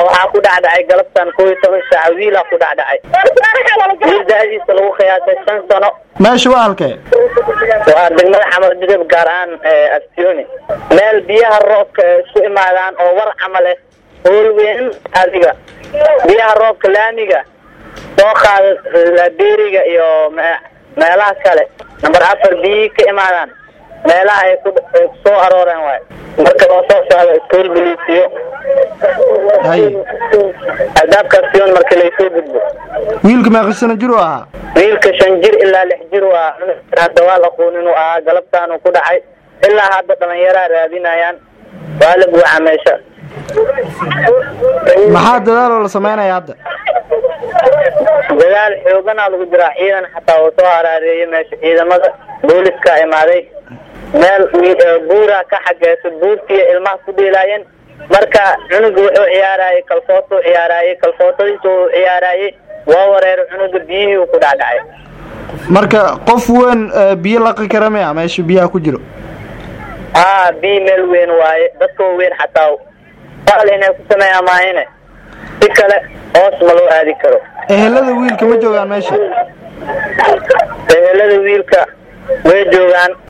waxaa ku dhacdhacay galabtan kow iyo toban saaca wiilaa ku dhacdhacay wiil da-diisa lagu qiyaasay shan sano meesha waa halkee waa degmada xamar jidab gaar ahaan astioni meel biyaha roobka ay isku imaadaan oo war camale hool weyn adiga biyaha roobka laamiga soo qaada laberiga iyo meelaha kale number afar biyihii ka imaadaan meelaha ay ku ay kusoo arooreen waay marka loo soo socdo iskool boliisiyo haye albaabkaas sion marka laysoo gudbo wiilka meeqa sano jir u ahaa wiilka shan jir ilaa lix jir waa hadda waa laquunin uu ahaa galabtaanuu ku dhacay ilaa hadda dhalinyaraa raadinayaan waa la buuxa meesha maxaa dadaaloo la sameynaya hadda dadaal xooganaa lagu jiraa ciidan xataa uu soo haraareeyay meesha ciidamada booliska imaaday meel buuraa ka xageysa buurtiiya ilmaha ku dhiilaayeen marka cunuga wuxuu ciyaarayay kalfootuu ciyaarayay kalfootadiisa uu ciyaarayay waa wareero cunuga biyihii uu ku dhacdhacay marka qof weyn biyo laqi kara maya meesha biyaha ku jiro haa biyi meel weyn waaye dadka weyn xataa al inay ku sameeyaan maahine si kale hoos ma loo aadi karo ehelada wiilka ma joogaan meesha ehelada wiilka way joogaan